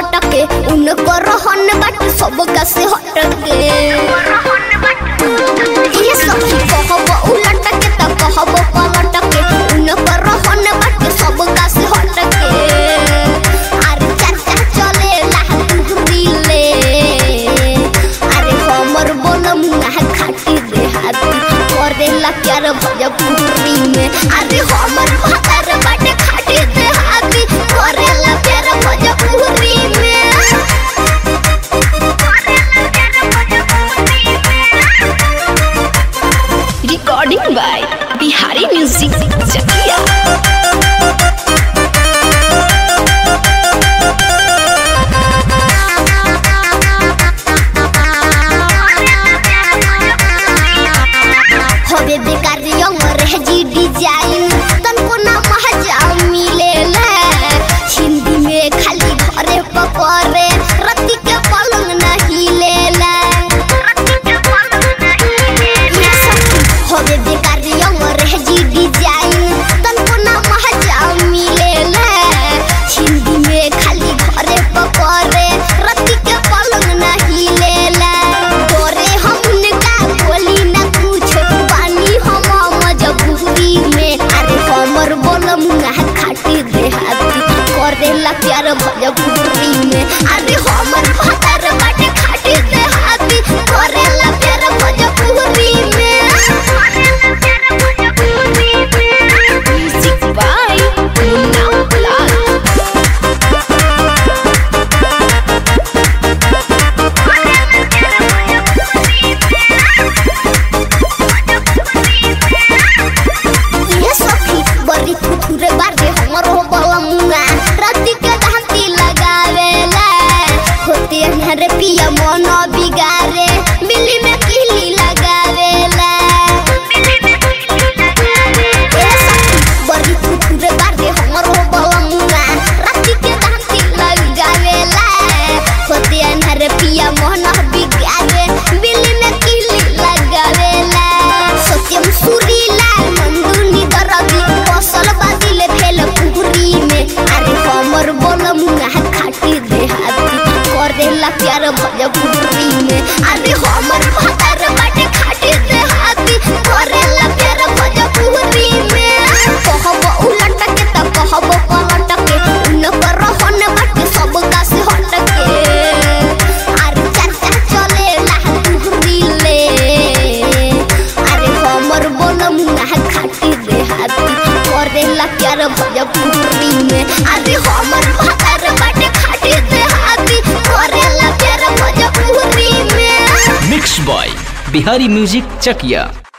पलट के उनको रहन बाट सब का से हट के ये सखी कहब उलट के त कहब पलट के उनको रहन बाट सब का से हट के अरे चाचा चले ला तुहरी ले अरे हमर बोलम ना खाटी दे हाथी करेला प्यार भजपुरी में अरे हमर भातर बाटे खाटी दे हाथी करेला प्यार भजपुरी में recording by Bihari music Chakia होबे बेकार यंग रह जी डिजाइन तनको ना महजा मिलेला हिंदी में खाली घरे पकड़े रति के पलंग नहीं लेला ये सखी, होबे बेकार यंग रह जी डिजाइन तनको ना महजा मिलेला हिंदी में खाली घरे पकड़े रति के पलंग नहीं लेला डोरे हमनका बोली ना कुछ पानी हम मजबूरी में अरे हमर बोलम ना खाटी दे हाथी करेला प्यार भजपुरी में अरे हमर भातर बाटे खाटी दे हाथी करेला प्यार भजपुरी में म्यूजिक बाय मुन्ना लाल ये सखी बड़ी थुथुरे बारे हमर हो बलमुआ राती के धांती लगावेला होते हरे पिया मन बिगारे बिल्ली में किली लगावेला ये सखी बड़ी थुथुरे बारे हमर हो बलमुआ राती के धांती लगावेला होते हरे पिया मन बिगारे बिल्ली में किली लगावेला सत्यम सुरीला नंदुनी दरदी फसल बादिले भेल पुरी में अरे हमर बोलम ना खाटी दे हाथी करेला प्यार भजपुरी में अरे हमर भातर बाटे खाटी दे हाथी करेला प्यार भजपुरी में कहब उलट के त कहब पलट के उनकर रहन बाटे सब का से हट के अरे चाचा चले ला तुहरी ले अरे हमर बोलम ना खाटी दे हाथी करेला प्यार भजपुरी में अरे हमर भातर बाटे खाटी दे हाथी करेला प्यार भजपुरी में mix by Bihari music Chakiya